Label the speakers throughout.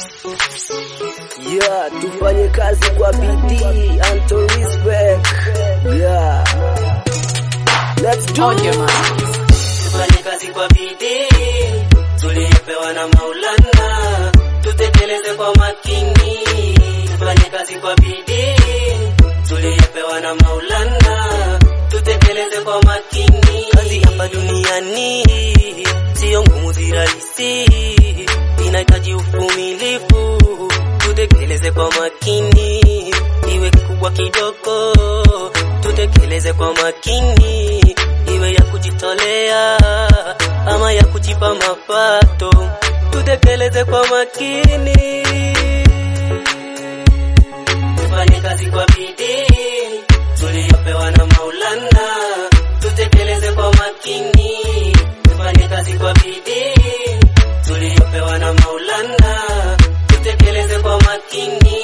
Speaker 1: Yeah, tufanye kazi kwa bidii and to respect. Yeah. Let's do
Speaker 2: Audio
Speaker 1: it.
Speaker 2: man.
Speaker 3: Tufanye kazi kwa bidii tuliyopewa na Maulana, tutekeleze kwa makini. Tufanye kazi kwa bidii tuliyopewa na Maulana, tutekeleze kwa makini. Kazi hapa duniani sio ngumu, si rahisi, inahitaji uvumilivu. Tutekeleze kwa makini, iwe kikubwa kidogo, tutekeleze kwa makini, iwe ya kujitolea ama ya kujipa mapato, tutekeleze kwa makini. Tufanye kazi kwa bidii tuliyopewa na Maulana, tutekeleze kwa makini. Tufanye kazi kwa bidii tuliyopewa na Maulana, tutekeleze kwa makini.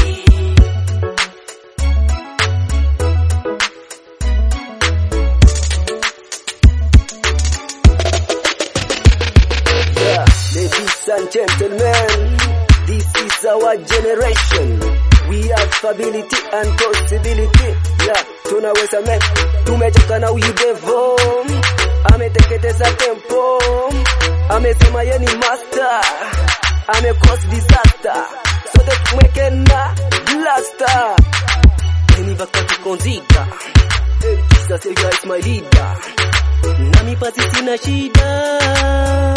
Speaker 1: Yeah, ladies and gentlemen, this is our generation. We have ability and possibility. Yeah, tunaweza me, tumechoka na huyu devo, ameteketeza tempo, amesema ye ni master, ame cause disaster, sote tumweke na blaster.
Speaker 3: Mimi baka tukonzika
Speaker 1: Hey, Jesus, you guys my leader.
Speaker 3: nami pasi sina shida.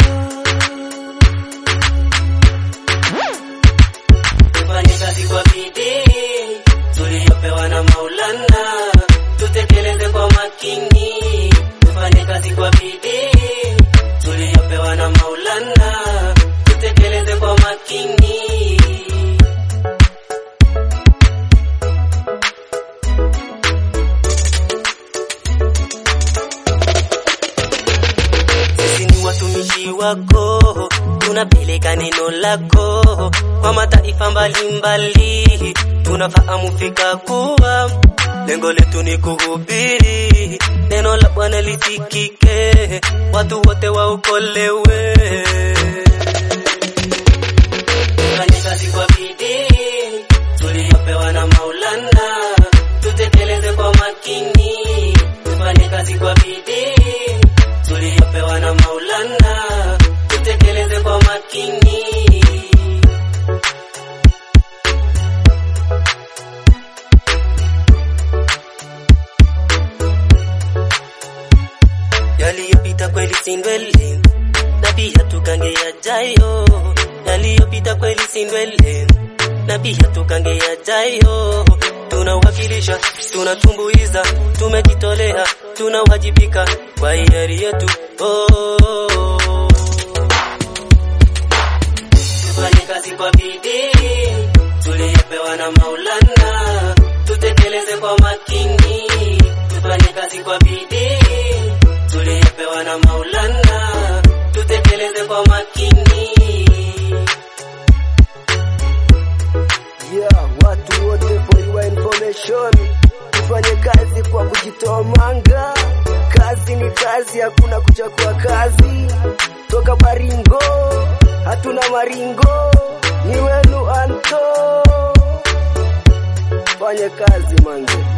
Speaker 3: Tufanye kazi kwa bidii tuliyopewa na Maulana, tutekeleze kwa makini. Tufanye kazi kwa bidii tuliyopewa na Maulana, tutekeleze kwa makini. Sisi ni watumishi wako, tunapeleka neno lako kwa mataifa mbalimbali. Tunafahamu fika kuwa lengo letu ni kuhubiri neno la Bwana lisikike, watu wote waokolewe. Tufanye kazi kwa bidii tuliyopewa na Maulana, tutekeleze kwa makini. Tufanye kazi kwa bidii tuliyopewa na Maulana, tutekeleze kwa makini. Yaliyopita kweli si ndwele, na pia tukange yajayo. Yaliyopita kweli si ndwele, na pia tukange yajayo. Tunawakilisha, tunatumbuiza, tumejitolea, tunawajibika kwa hiari yetu. Oh. Tufanye kazi kwa bidii tuliyopewa na Maulana, tutekeleze kwa makini. Tufanye kazi kwa bidii tuliyopewa na Maulana, tutekeleze kwa makini.
Speaker 1: Yeah, watu wote for your information, tufanye kazi kwa kujitoa manga. Kazi ni kazi, hakuna kuchagua kazi. Toka Baringo, hatuna maringo, ni wenu Anto. Fanye kazi mange.